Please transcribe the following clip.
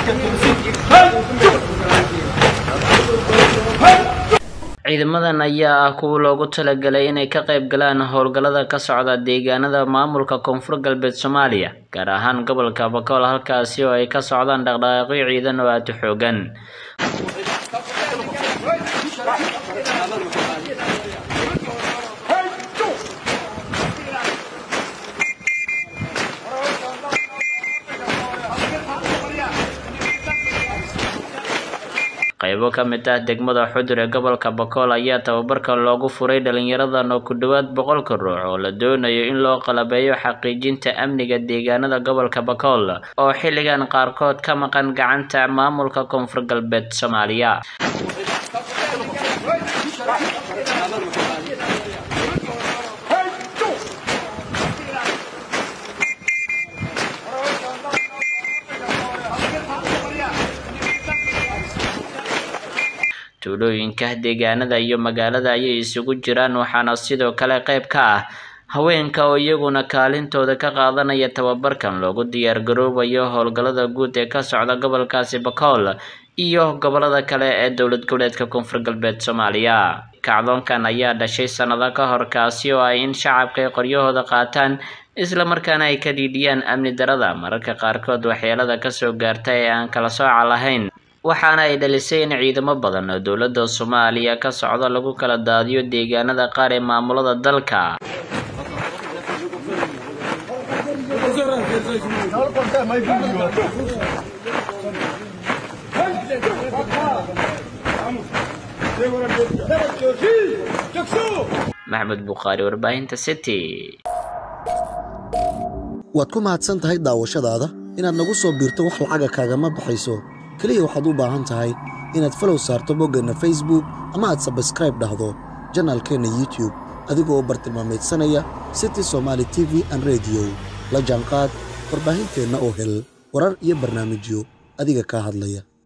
ciidamadan ayaa ah kuwa loogu talagalay inay ka qayb galaan howlgallada ka socda deegaanada maamulka koonfur galbeed soomaaliya gaar ahaan gobolka bakool halkaasi oo ay ka socdaan dhaqdhaqaaqyo ciidan oo aada u xoogan qaybo ka mid ah degmada xudur ee gobolka bakool ayaa tababarka loogu furay dhalinyaradan oo ku dhowaad boqolka ruux oo la doonayo in loo qalabeeyo xaqiijinta amniga deegaanada gobolka bakool oo xilligan qaarkood ka maqan gacanta maamulka koonfur galbeed soomaaliya tuulooyinka deegaanada iyo magaalada ayay isugu jiraan waxaana sidoo kale qayb ka ah haweenka oo iyaguna kaalintooda ka qaadanaya tababarkan loogu diyaar garoobayo howlgallada guud ee ka socda gobolkaasi bakool iyo gobolada kale ee dowlad goboleedka koonfur galbeed soomaaliya kacdoonkan ayaa dhashay sannado ka hor kaasi oo ay in shacabka ay qoryahooda qaataan islamarkaana ay ka dhiidhiyaan amni darada mararka qaarkood waxyeelada kasoo gaarta ee aan kala sooca lahayn waxaana ay dhalisay in ciidamo badan oo dowladda soomaaliya ka socda lagu kala daadiyo deegaanada qaar ee maamulada dalka maxmed bukhaari warbaahinta city waad ku mahadsan tahay daawashadaada inaad nagu soo biirto wax lacaga kaagama baxayso keliya waxaad u baahan tahay inaad falow saarto boggeenna facebook ama aad sabskraib dhahdo janaalkeenna youtube adigoo bartilmaamaydsanaya city somaali t v an rediyo la jaanqaad warbaahinteenna oo hel warar iyo barnaamijyo adiga kaa hadlaya